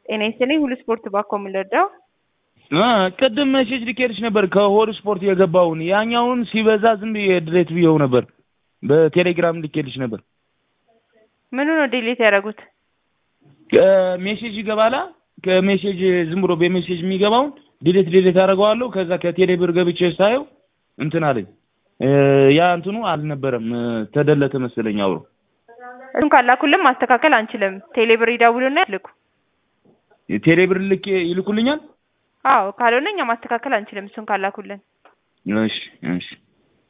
ጤና ይስጥልኝ ሁሉ ስፖርት ባኮ የምንረዳው ቅድም ሜሴጅ ልኬልሽ ነበር ከሆድ ስፖርት የገባውን ያኛውን ሲበዛ ዝም ብዬ ድሬት ብየው ነበር። በቴሌግራም ልኬልሽ ነበር። ምኑ ነው ዲሊት ያደረጉት? ሜሴጅ ይገባላ ከሜሴጅ ዝም ብሎ በሜሴጅ የሚገባውን ዲሌት ዲሌት አደርገዋለሁ። ከዛ ከቴሌ ብር ገብቼ ሳየው እንትን አለኝ። ያ እንትኑ አልነበረም ተደለተ መሰለኝ አብሮ። እሱን ካላኩልን ማስተካከል አንችልም። ቴሌብር ይደውሉና ይልኩ። ቴሌ ብር ልኬ ይልኩልኛል። አዎ ካልሆነ እኛ ማስተካከል አንችልም። እሱን ካላኩልን እሺ እሺ